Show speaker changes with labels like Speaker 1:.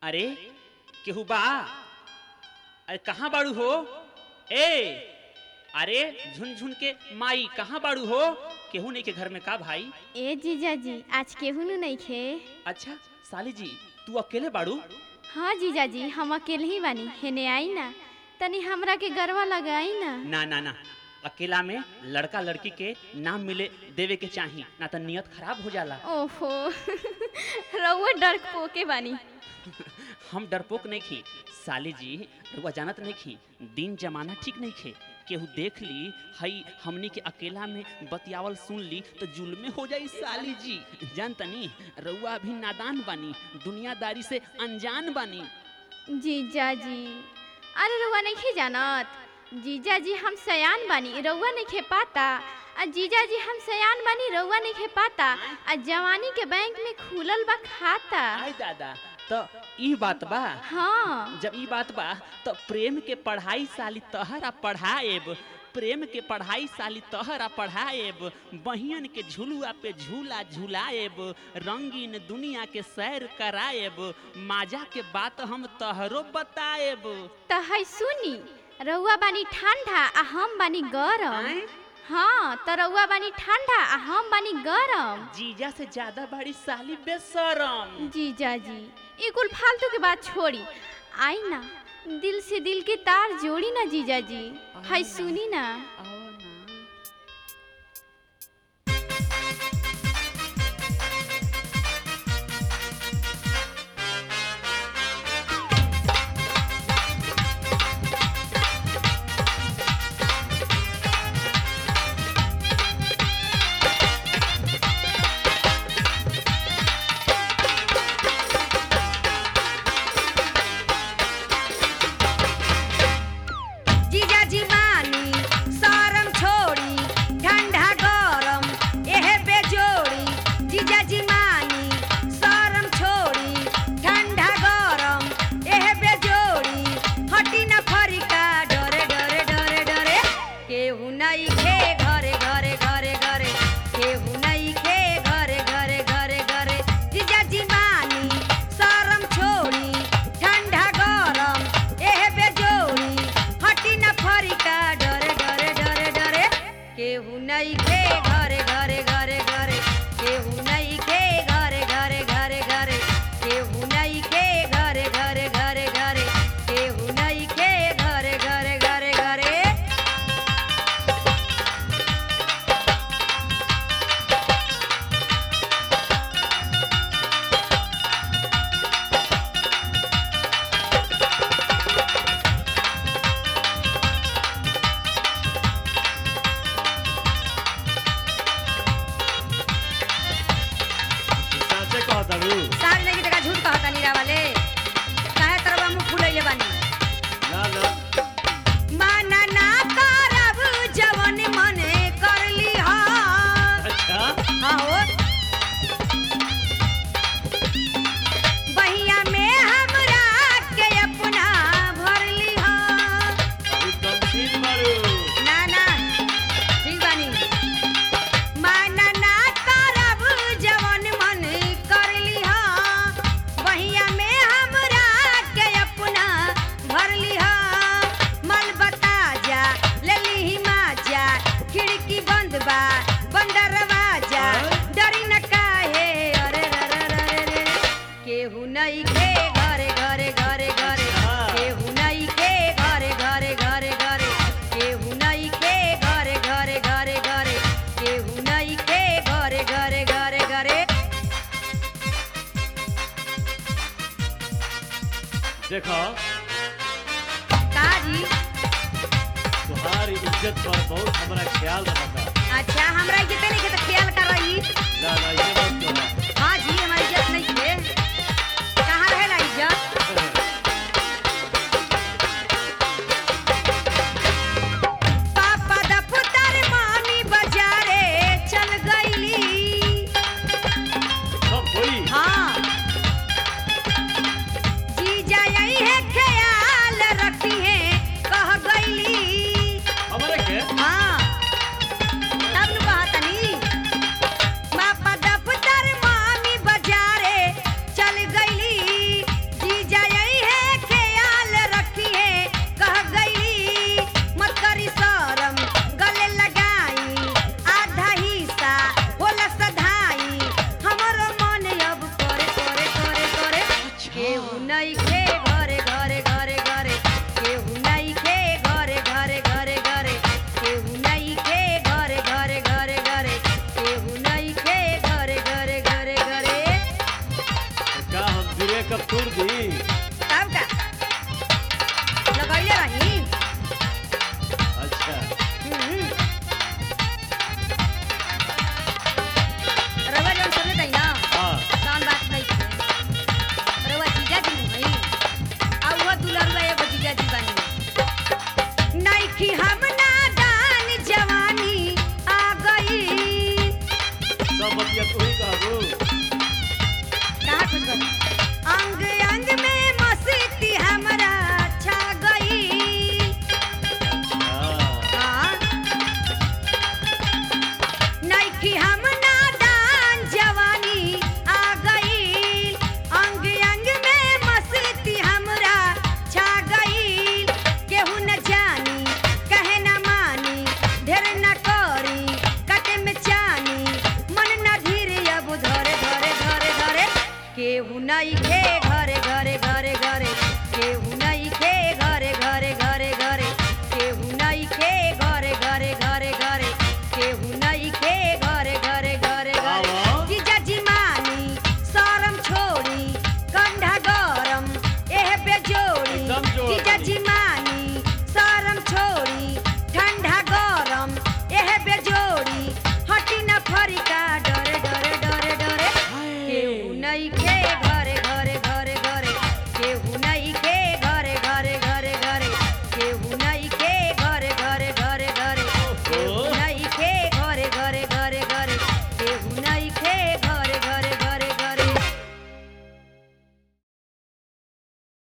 Speaker 1: अरे केहू बा अरे कहाँ बाड़ू हो ए अरे झुन झुन के माई कहाँ बाड़ू हो केहू नहीं के घर में का भाई
Speaker 2: ए जीजाजी आज केहू नु नहीं खे
Speaker 1: अच्छा साली जी तू अकेले बाड़ू
Speaker 2: हाँ जीजाजी हम अकेले ही बानी हेने आई ना तनी हमरा के गरवा लगाई ना
Speaker 1: ना ना ना अकेला में लड़का लड़की के नाम मिले देवे के चाही ना तो नियत खराब हो जाला
Speaker 2: ओहो रउआ डर पोके बानी
Speaker 1: हम डरपोक नहीं खी साली जी रउआ जानत नहीं खी दिन जमाना ठीक नहीं खे केहू देख ली हई हमनी के अकेला में बतियावल सुन ली तो जुल्मे हो जाई साली जी जान तनी रउआ अभी नादान बानी दुनियादारी से अनजान बानी
Speaker 2: जीजाजी अरे रउआ नहीं खे जानत जीजाजी हम सयान बानी रउआ नहीं खे पाता आ जीजाजी हम सयान बानी रउआ नहीं खे पाता आ जवानी के बैंक में खुलल बा खाता
Speaker 1: आय दादा तो ई बात बा
Speaker 2: हाँ
Speaker 1: जब ई बात बा तो प्रेम के पढ़ाई साली तहरा पढ़ाएब प्रेम के पढ़ाई साली तहरा पढ़ाएब बहियन के झुलुआ पे झूला झुलाएब रंगीन दुनिया के सैर कराएब माजा के बात हम तहरो बताएब
Speaker 2: त है सुनी रउआ बानी ठंडा आ हम बानी गरम
Speaker 1: आय?
Speaker 2: हाँ त रउआ बानी ठंडा आ हम बानी गरम
Speaker 1: जीजा से ज्यादा बड़ी साली बेशरम
Speaker 2: जीजाजी ई कुल फालतू के बात छोड़ी आई ना दिल से दिल के तार जोड़ी ना जीजाजी है सुनी ना
Speaker 1: आओ ना
Speaker 3: जीजाजी मानी सरम छोड़ी ठंडा गरम एह बेजोड़ी जीजाजी मानी सरम छोड़ी ठंडा गरम एह बेजोड़ी हटी न फरिका डरे डरे डरे डरे केहू नहीं खे घरे घरे घरे घरे केहू नहीं खे घरे घरे घरे घरे जीजाजी मानी सरम छोड़ी ठंडा गरम एह बेजोड़ी हटी न फरिका डरे डरे डरे डरे केहू नहीं खे घरे घरे घरे घरे केहू नहीं खे घरे घरे घरे घरे केहू नहीं खे घरे घरे घरे घरे केहू नहीं खे घरे घरे घरे घरे
Speaker 4: साचे कहताड़ू
Speaker 3: साल नहीं की जगह झूठ कहता नीरा वाले काहे तरवा मुंह फुलैले बानी
Speaker 4: ना ना
Speaker 3: माना ना करब जवन मने करली हा
Speaker 4: अच्छा
Speaker 3: हाँ हो बहिया में हमरा के अपना भरली हा
Speaker 4: अभी कंफ्यूज मारू
Speaker 3: ना ना ठीक बानी माना ना करब जवन मन करली हा बहिया में हमरा के अपना भरली हा मल बता जा लेली ही माजा खिड़की बंद बा बंदरवा जा डरी न काहे अरे रे रे रे रे रे केहू नहीं खे घरे घरे घरे घरे केहू नहीं खे घरे घरे घरे घरे केहू नहीं खे घरे घरे घरे घरे केहू नहीं खे घरे घरे घरे घरे
Speaker 4: देखो
Speaker 3: काजी
Speaker 4: तुम्हारी इज्जत पर बहुत हमारा ख्याल रखा
Speaker 3: अच्छा हमरा इज्जत नहीं के तो ख्याल कर रही
Speaker 4: ना ना ये बात तो है
Speaker 3: हाँ जी हमारी इज्जत नहीं है कहाँ रहेला इज्जत पापा दफ्तर मामी बाजारे चल गईली
Speaker 4: सब होई
Speaker 3: हाँ जीजा यही है ख्याल रखी है कह गईली
Speaker 4: हमारे के
Speaker 3: हाँ तब नु कहतनी पापा दफ्तर मामी नहीं खे घरे घरे घरे घरे केहू नहीं खे घरे घरे घरे घरे केहू नहीं खे घरे घरे घरे घरे केहू नहीं खे घरे घरे घरे घरे
Speaker 4: का हम दिरे कब तोड़ दी
Speaker 3: तब का लगैले रही
Speaker 4: अच्छा
Speaker 3: हम्म। रउआ जौन सुनले ताई ना
Speaker 4: हाँ
Speaker 3: कौन बात नहीं है रउआ जीजा जी नहीं आ वो दुलरुआ एगो जीजा जी बानी नइखी हम नादान जवानी आ गई
Speaker 4: सब बतिया तू ही कहबू
Speaker 3: कहाँ कुछ कर अंग अंग में मस्ती हमरा छा गई
Speaker 4: हाँ
Speaker 3: हाँ नइखी हम नादान जवानी आ गई अंग अंग में मस्ती हमरा छा गई केहू न जानी कहे न मानी ढेर न करी कटे में चानी मन न धीरे अब धरे धरे धरे धरे केहू नहीं खे घरे घरे घरे घरे केहू नहीं खे